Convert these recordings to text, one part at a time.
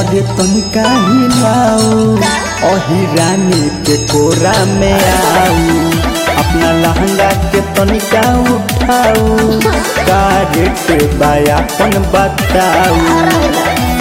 कमर तनिका हिलाऊ अही रानी के कोरा में आऊ अपना लहंगा के तनिका उठाऊ का रेट बायापन बताऊ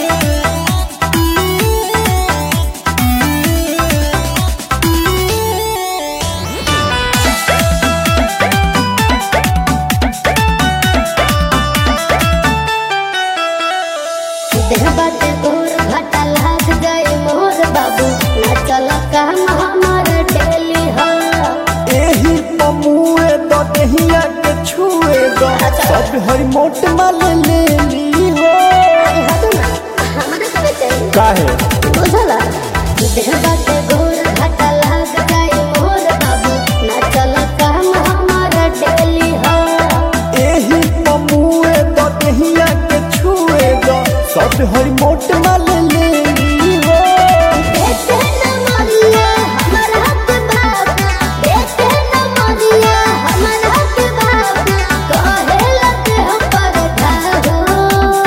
देह बाटे गोर घाटा लाग जाए मोर बाबू ना चल काम हमार डेली हो एही पमुए द देहिया के छुए द सब हर मोट माल ले ली हो अरे हटो ना हमारे करे चाहिए काहे बुझला देह बाटे गोर घाटा लाग जाए मोर बाबू ना चल काम हमार डेली हो एही पमुए द देहिया के छुए द सब हर मोट माल ले ली हो देखे न मरिया हमार हक बाप देखे न मरिया हमार हक बाप कहे लगे हम पर धारो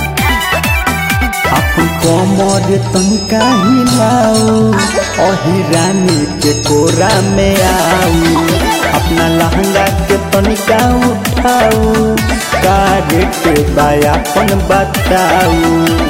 अपन कमर तनिका हिलाऊ अही रानी के कोरा में आऊ अपना लहंगा के तनिका उठाऊ का रेट बायापन बताऊ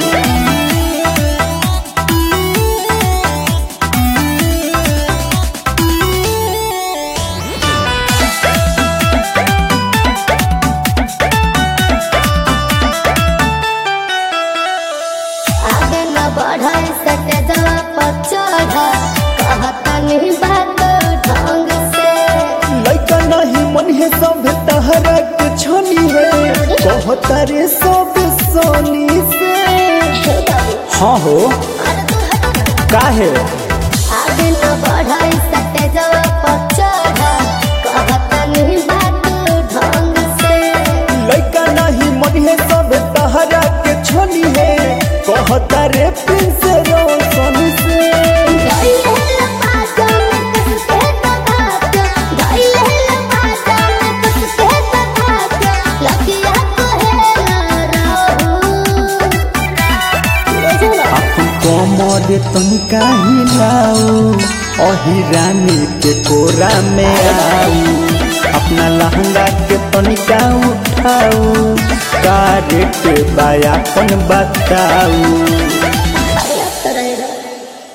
आगे न बढ़े सटे जवा पर चढ़ कहता नहीं बात ढंग से लइका नहीं मन है सब तहरा के छनी है कहता रे सब सोनी से हाँ हो अरे तू हट ना। काहे आगे न बढ़े सटे जवा पर चढ़ कहता नहीं बात ढंग से लइका नहीं मन है सब तहरा के छनी है कहता रे प्रिंस रोशन से धइले लपाटा में कस के तकात धइले लपाटा में कस के तकात लगिया कहेला रहू बुझला अपन कमर तनिका हिलाऊ अही रानी के कोरा में आऊ अपना लहंगा के तनिका उठाऊ का रेट बायापन बताऊ